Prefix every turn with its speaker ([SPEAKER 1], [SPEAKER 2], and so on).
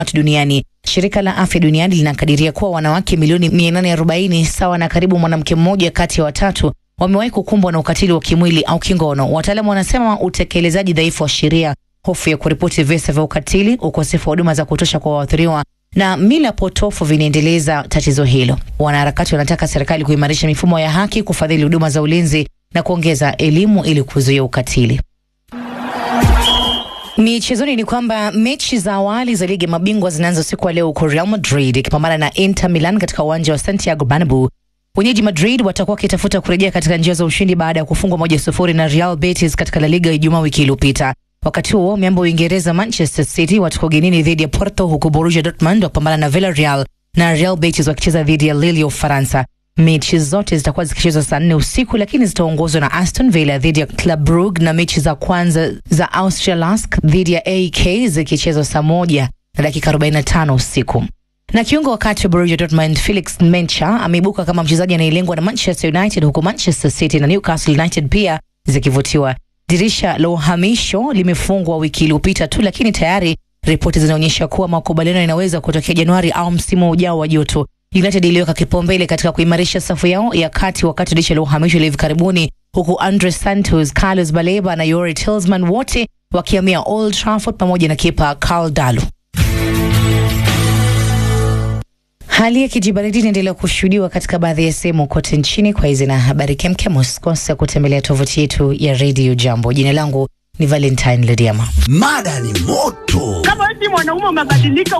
[SPEAKER 1] watu duniani. Shirika la afya duniani linakadiria kuwa wanawake milioni 840 sawa na karibu mwanamke mmoja kati ya watatu wamewahi kukumbwa na ukatili wa kimwili au kingono. Wataalamu wanasema utekelezaji dhaifu wa sheria, hofu ya kuripoti visa vya ukatili, ukosefu wa huduma za kutosha kwa waathiriwa na mila potofu vinaendeleza tatizo hilo. Wanaharakati wanataka serikali kuimarisha mifumo ya haki, kufadhili huduma za ulinzi na kuongeza elimu ili kuzuia ukatili. Michezoni ni kwamba mechi za awali za ligi ya mabingwa zinaanza usiku wa leo huko Real Madrid ikipambana na Inter Milan katika uwanja wa Santiago Bernabeu. Wenyeji Madrid watakuwa wakitafuta kurejea katika njia za ushindi baada ya kufungwa moja sufuri na Real Betis katika La Liga Ijumaa wiki iliyopita. Wakati huo miamba Uingereza Manchester City watakuwa ugenini dhidi ya Porto, huku Borussia Dortmund wakipambana na Villarreal na Real Betis wakicheza dhidi ya Lille ya Ufaransa. Mechi zote zitakuwa zikichezwa saa nne usiku, lakini zitaongozwa na Aston Villa dhidi ya Club Brugge na mechi za kwanza za Austria Lask dhidi ya AEK zikichezwa saa moja na dakika 45 usiku na kiungo wakati wa Borussia Dortmund Felix Mencha ameibuka kama mchezaji anayelengwa na Manchester United, huku Manchester City na Newcastle United pia zikivutiwa. Dirisha la uhamisho limefungwa wiki iliyopita tu, lakini tayari ripoti zinaonyesha kuwa makubaliano yanaweza kutokea Januari au msimu ujao wa joto. United iliweka kipaumbele katika kuimarisha safu yao ya kati wakati dirisha la uhamisho la hivi karibuni, huku Andre Santos, Carlos Baleba na Yori Tillman wote wakihamia Old Trafford pamoja na kipa Karl Dalu. Hali ya kijibaridi inaendelea kushuhudiwa katika baadhi ya sehemu kote nchini. Kwa hizi na habari kemkem, usikose kutembelea tovuti yetu ya Radio Jambo. Jina langu ni Valentine Lediama.
[SPEAKER 2] Mada ni moto.
[SPEAKER 3] Kama eti mwanaume umebadilika